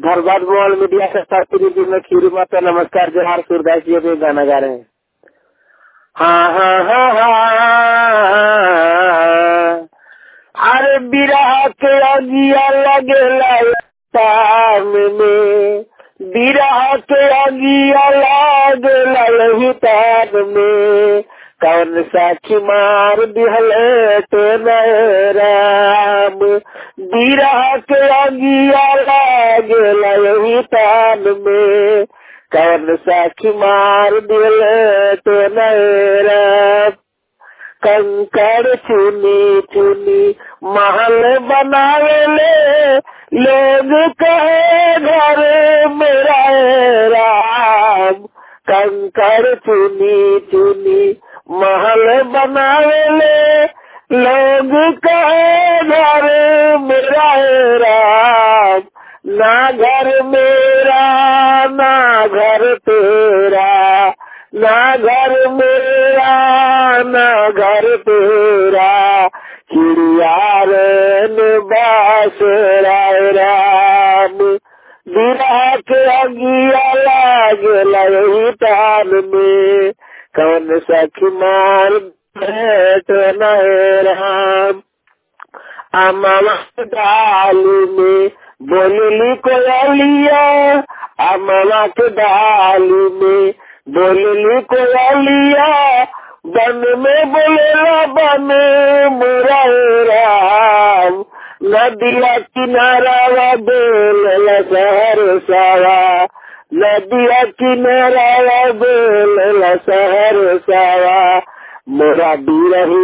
धरबाद mobile media के शास्त्री जी में खीरी माता नमस्कार जोहार सूरदास जी अभी गाना गा रहे हैं हाँ हाँ हाँ हाँ अरे बिरह के अगिया लगेला ताम में बिरह के अगिया लगेला लही ताम में कौन साखी मार दिहले तो राम बिरह के अगिया लगेला यही तान में कौन साखी मार दिहले तो राम कंकड़ चुनी चुनी महल बनावेले लोग कहे घर मेरा राम कंकड़ चुनी चुनी महल बनावेले लोग कहे घर मेरा राम ना घर मेरा ना घर तेरा ना घर मेरा ना घर तेरा चिड़ियारन बास राय राम बिरह के अगिया लागला यही तान में कौन सखी मार भेट राम अमवा डाली में बोलली कोयलिया अमवा के डाली में बोलली कोयलिया बन में बोलेला बन मुरा राम नदिया किनारा बोलेला शहर सावा नदिया किनारा बोलेला शहर सावा मोरा बिरही